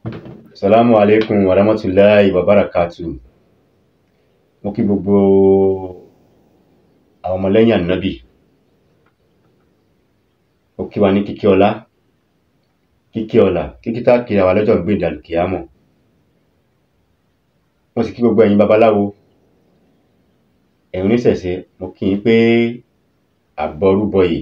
Salamu alaikum wa rahmatullahi wa barakatuh. Mo kí gbogbo àwọn ọmọlẹ́yìn Ànábì. Mo kí wa ní kíkí ọlá, kíkí ọlà, kíkí tá kí ra wa lọ́jọ́ ìgbéǹde àlìkìyámọ̀. Mo sì kí gbogbo ẹ̀yin babaláwo, ẹ̀yin oníṣẹ̀ṣe, mo kí yín pé àbọrúbọyè.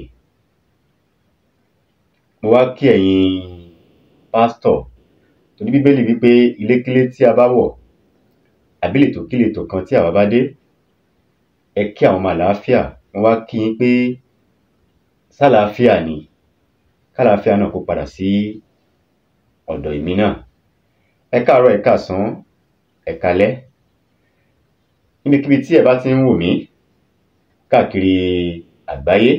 Mo wá kí ẹ̀yin pásítọ̀ torí Bíbélì wí pé ilékílé tí a bá wọ̀ àbí ìletòkíletò kan tí àwa bá dé, ẹ kí àwọn ọmọ àlàáfíà. Mo wá kí yín pé ṣálàáfíà ni, kálàáfíà náà kó padà sí ọ̀dọ̀ èmi náà. Ẹ káàárọ̀, ẹ káàsán, ẹ káalẹ́. Níbikíbi tí ẹ bá ti ń wò mí káàkiri àgbáyé.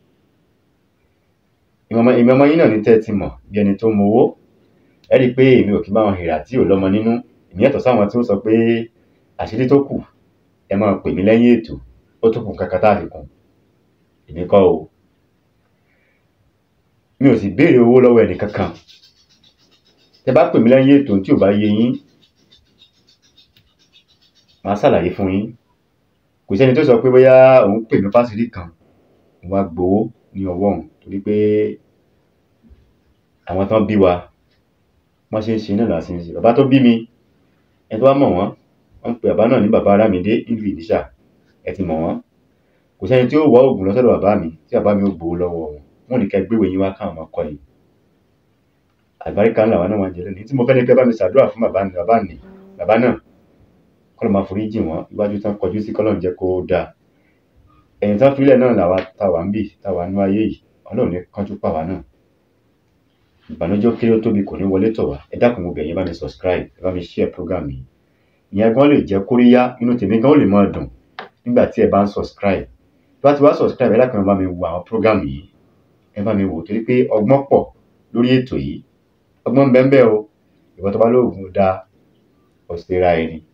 Èmi ọmọ yín náà ni tẹ́ ẹ ti mọ̀ bí ẹni tó mowó. Ẹ́ rí i pé èmi ò kí ń bá wọn hìrà tí ò lọ́mọ nínú. Èmi yàtọ̀ sáwọn tí ó sọ pé àṣírí tó kù ẹ máa pè mí lẹ́yìn ètò, ó tún kù nǹkan kan tá fi kún. Èmi kọ́ o. Mi ò sì béèrè owó lọ́wọ́ ẹnì kankan. Tẹ bá pè mí lẹ́yìn ètò tí ò bá yé yín, màá ṣàlàyé fún yín. Kò sẹ́ni tó sọ pé bóyá òun pè mí fáṣírí kan, mo wá gbowó ní ọwọ́ òun torí pé àwọn tán bí wa, bọ́n ṣe ń ṣe náà là ṣe ń ṣe. Bàbá tó bí mi, ẹni tó bá mọ̀ wọ́n, wọ́n ń pe bàbá náà ní bàbá Ọlámidé nílùú Ìníṣà. Ẹ ti mọ̀ wọ́n. Kò sẹ́ni tí ó wá oògùn lọ sọ́dọ̀ bàbá mi tí bàbá mi ó gbowó lọ́wọ́ wọn. Wọ́n ó ní kẹ́ gbéwèé yín wá káwọn máa kọ́ yín. Àlùbáríkà ńlá làwa náà wá ń jẹ lónìí. Ohun tí mo fẹ́ ni kẹ́ bá mi ṣàdúrà fún bàbá bàbá nì bàbá náà. Kọ́lọ́run máa forí jì wọ́n. Iwájú tán kọjú sí kọ́lọ́run jẹ́ kó dáa. Ẹ̀yìn tán filẹ̀ náà làwa tá wà ńbí tá wà nínú ayé yìí. Ọlọ́run ò ní kánjú pà wá náà. Ìbànújẹ́ ó kéré ó tóbi kò ní wọlé tọ̀ wá. Ẹ dákun mo bẹ̀ yín, ẹ bá mi subscribe, ẹ bá mi share program yìí. Ìyẹn gan lè jẹ́ kóríyá, inú tèmi gan ó lè máa dùn nígbà tí ẹ bá ń subscribe. Tí bá ti wá subscribe, ẹ dákun ẹ bá mi wo àwọn program yìí. Ẹ bá mi wò torí pé ọgbọ́n pọ̀ lórí ètò yìí. Ọgbọ́n ń bẹ ńbẹ̀ o. Ìwọ tó bá lóògùn ò dáa, ó ṣera ẹ ni.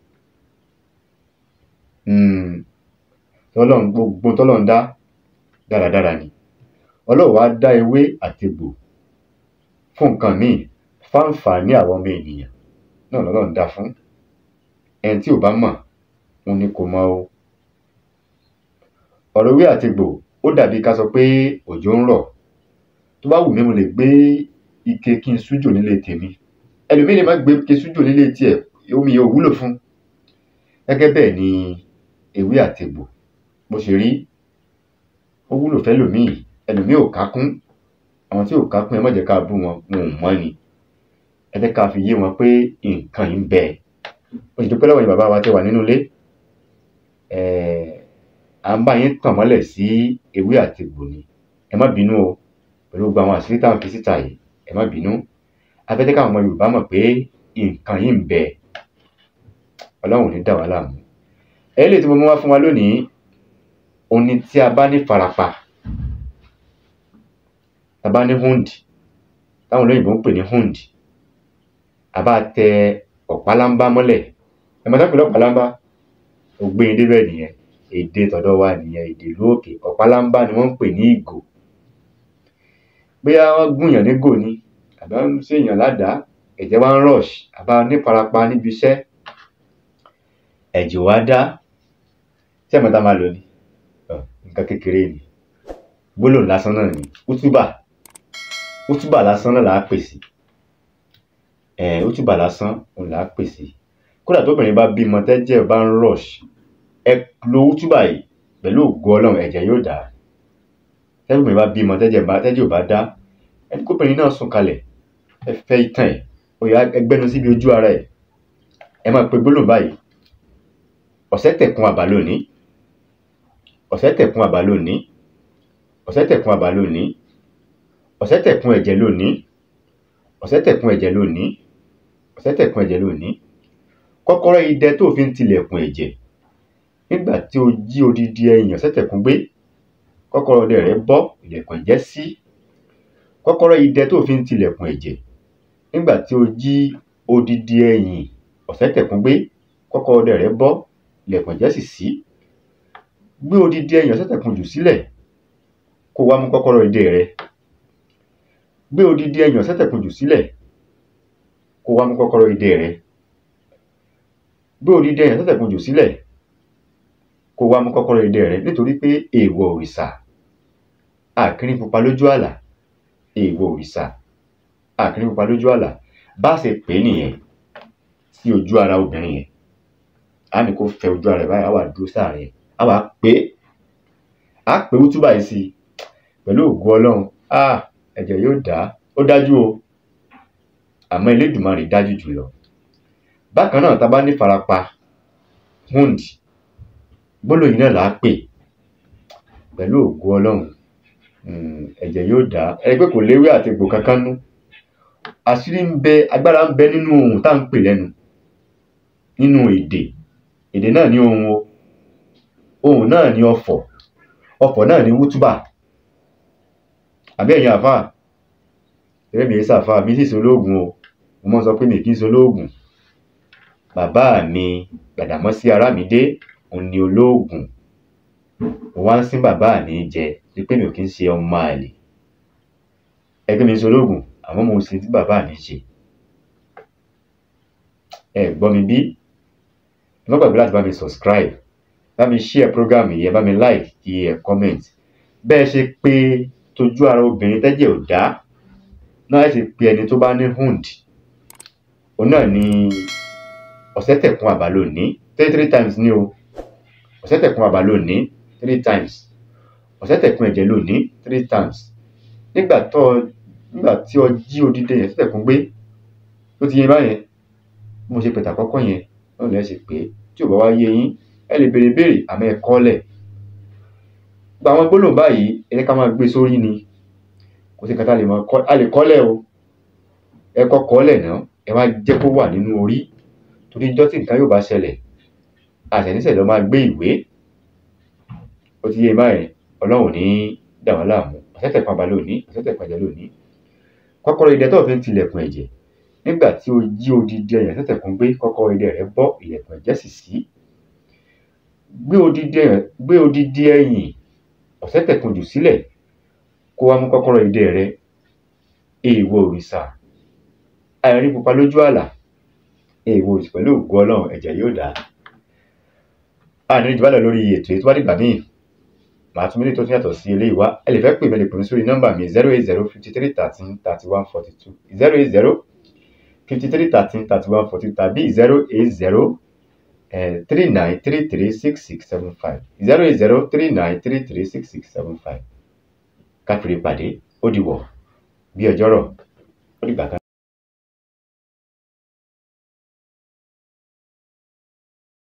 Hmm. Tọ́lọ́run gbogbo ohun tọ́lọ́run dá dáradára ni. Ọlọ́run wá dá ewé àtegbò fún nǹkan míì fáǹfààní àwa ọmọ ènìyàn náà lọ́lọ́run dá fún. Ẹni tí ò bá mọ̀, òun ni kò mọ̀ o. Ọ̀rọ̀ ewé àtegbò ó dàbí ká sọ pé òjò ń rọ̀. Tó bá wù mí mo lè gbé ike kí n sújò nílé tèmi. Ẹlòmíì lè má gbé ike sújò nílé tiẹ̀, omi yẹn ò wúlò fún. Gẹ́gẹ́ bẹ́ẹ̀ ni ewé àtegbò bó ṣe rí. Ó wúlò fẹ́lòmíì, ẹlòmíì ò ká kún. Àwọn tí ò ká kún ẹ má jẹ́ ká bú wọn, wọn ò mọ̀ ni. Ẹ jẹ́ ká fi yé wọn pé nǹkan yìí ń bẹ. Mo sì dúpẹ́ lọ́wọ́ ẹ̀yin bàbá wa tẹ́ wà nínú ilé. um À ń bá yín tàn mọ́lẹ̀ sí ewé àtegbò ni. Ẹ má bínú o pẹ̀lú gbogbo àwọn àṣírí tá ń fi síta yìí. Ẹ má bínú. A fẹ́ jẹ́ káwọn ọmọ Yorùbá mọ̀ pé nǹkan yìí ń bẹ. Ọlọ́run ò ní dà wá láàmú. Eléyìí tí mo mú wá fún wa lónìí, òun ni tí a bá ní ìfarapa. Ta bá ní wound, táwọn olóyìnbó ń pè ní wound. A bá tẹ ọ̀pálámbá mọ́lẹ̀. Ẹ mọ̀ tán ń pè lọ́pálámbá? Mo gbé yín débẹ̀ nìyẹn. Èdè tọ̀dọ̀ wa nìyẹn, èdè ìlú òkè. Ọ̀pálámbá ni wọ́n ń pè ní ìgò. Bóyá wọ́n gúnyàn nígò ni àbí wọ́n ṣèèyàn ládàá, ẹ̀jẹ̀ wá ń rush, a bá nífarapa níbi iṣẹ́, ẹ̀jẹ̀ ò wá dá. Ṣé ẹ mọ̀ ohun tá máa lò ni? um Nǹkan kékeré ni. Gbólóhùn lásán náà ni. Útúbà. Útúbà lásán náà là á pè sí. um Útúbà lásán òun là á pè sí. Kódà tóbìnrin bá bímọ tẹ́jẹ̀ bá ń rush, ẹ lo útúbà yìí pẹ̀lú ògo Ọlọ́run ẹ̀jẹ̀ yóò dá. Tẹ́lòmíì bá bímọ tẹ́jẹ̀ bá tẹ́jẹ̀ ò bá dá, ẹ ní kóbìnrin náà sùn kalẹ̀. Ẹ fẹ́ itan ẹ̀, ó yá ẹ gbẹ́nu síbi ojú ara ẹ̀. Ẹ máa pe gbólóhùn báyìí. Ọ̀sẹ́ tẹ̀kun àbà lónìí. Ọ̀sẹ́ tẹ̀kun àbà lónìí. Ọ̀sẹ́ tẹ̀kun àbà lónìí. Ọ̀sẹ́ tẹ̀kun ẹ̀jẹ̀ lónìí. Ọ̀sẹ́ tẹ̀kun ẹ̀jẹ̀ lónìí. Ọ̀sẹ́ tẹ̀kun ẹ̀jẹ̀ lónìí. Kọ́kọ́rọ́ idẹ tó fi ń tilẹ̀kùn ẹ̀jẹ̀. Nígbà tí o jí odidi ẹyìn ọ̀sẹ́ tẹ̀kun gbé, kọ́kọ́rọ́ idẹ rẹ̀ bọ́, ilẹ̀kùn ẹ̀jẹ̀ ṣí. Kọ́kọ́rọ́ idẹ tó fi ń tilẹ̀kùn ẹ̀jẹ̀. Nígbà tí o jí odidi ẹyìn ọ̀sẹ́ tẹ̀kun gbé, kọ́kọ́rọ́ idẹ rẹ̀ bọ́, ilẹ̀kùn ẹ̀jẹ̀ sì ṣí. Gbé odidi ẹyìn ọ̀sẹ́ tẹ̀kun jù sílẹ̀ kó o wá mú kọ́kọ́rọ́ idẹ rẹ. Gbé odidi ẹyìn ọ̀sẹ́ tẹ̀kun jù sílẹ̀ kó wá mú kọ́kọ́rọ́ idẹ rẹ gbé odidi ẹyàn tó tẹ̀kùn jù sílẹ̀ kó wá mú kọ́kọ́rọ́ idẹ rẹ nítorí pé èèwọ̀ òrìṣà àkíní pupa lójú àlà èèwọ̀ òrìṣà àkíní pupa lójú àlà bá ṣe pè é nìyẹn sí ojú ara obìnrin yẹn á ní kó fẹ ojú ara rẹ báyìí á wà dúró sáàrin á wà pé á pé útúbà yìí sí pẹ̀lú ògo ọlọ́run á ẹ̀jẹ̀ yóò dá ó dájú o àmọ́ elédùnmarè dájú jùlọ bákan náà tá a bá ní farapa wound gbólóyìn náà là á pè pẹ̀lú ògo ọlọ́run ẹ̀jẹ̀ yóò dá ẹni pé kò léwé àti egbò kankan nú àṣírí ń bẹ agbára ń bẹ nínú ohun tá à ń pè lẹ́nu nínú èdè èdè náà ní ohun o ohun náà ní ọfọ̀ ọfọ̀ náà ní wútúbà àbí ẹ̀yin àfáà ẹ̀rẹ́ mi sàfáà mi sì solóògùn o mo mọ́ sọ pé mi kì í solóògùn bàbá mi Gbàdàmọ́sí Arámidé òun ni olóògùn mo wá ń sín bàbá mi jẹ ní pé mi ò kí ń ṣe ọmọ àlè ẹgbẹ́ mi solóògùn àmọ́ mo sì tí bàbá mi ṣe ẹ gbọ́ mi bí ẹ má gbàgbé láti bá mi subscribe bá mi share program yìí ẹ bá mi like kí ẹ comment bẹ́ẹ̀ ṣe pé tójú ara obìnrin tẹ́jẹ̀ ò dá náà ẹ sì pe ẹni tó bá ní hund òun náà ni ọ̀sẹ̀ tẹ̀kún àbá lónìí three three times ní o ọ̀sẹ̀ tẹ̀kún àbá lónìí three times ọ̀sẹ̀ tẹ̀kún ẹ̀jẹ̀ lónìí three times nígbà tó nígbà tí ọ jí odidi yẹn tẹ̀kún gbé ó ti yé báyẹn bí mo ṣe pẹ̀tà kọ́kọ́ yẹn náà lẹ́ ṣe pé tí ò bá wá yé yín ẹ lè béèrè béèrè àmọ́ ẹ kọ́lẹ̀ gba àwọn gbólóhùn báyìí ẹ jẹ́ ká máa gbé sórí ni kò sí nǹkan tá a lè máa kọ́ a lè kọ́lẹ̀ o ẹ kọ́ kọ́lẹ̀ náà ẹ wá jẹ́ kó wà nínú orí torí ijọ́ tí nǹkan yóò bá ṣẹlẹ̀ àṣẹníṣẹ́ lọ máa gbé ìwé ó ti yé báyẹn ọlọ́run ní dà wá láàmú ọ̀sẹ̀tẹ̀ kan balẹ̀ òní ọ̀sẹ̀tẹ̀ kan jẹ́ lónìí kọ́kọ́rọ́ idẹ tó fi ń tilẹ̀kùn ẹ̀jẹ̀ nígbà tí o jí odidi ẹyàn ọ̀sẹ̀tẹ̀ kan gbé kọ́kọ́rọ́ idẹ rẹ bọ́ ilẹ̀kùn ẹ̀jẹ̀ sì sí gbé odidi ẹyàn gbé odidi ẹyìn ọ̀sẹ̀tẹ̀ kan jù sílẹ̀ kó wá mú kọ́kọ́rọ́ idẹ rẹ èèwọ̀ òrìṣà àìrí pupa lójú àlà èèwọ̀ òrìṣà pẹ̀lú ògo ọlọ́run ẹ̀jẹ̀ yóò dá àní ìjùbálẹ̀ lórí ètò ètò wá dìgbà míì màá tún mílíọ̀nù tó tún yàtọ̀ sí eléyìí wá ẹ lè fẹ́ pè mí ẹ lè pè mí sórí nọ́mbà mi zero eight zero fifty three thirteen thirty one forty two zero eight zero fifty three thirteen thirty one forty two tàbí zero eight zero three nine three three six six seven five zero eight zero three nine three three six six seven five káfíńrì pàdé ó dìwọ̀ bí ọjọ́rọ̀ ó dìgbà kan.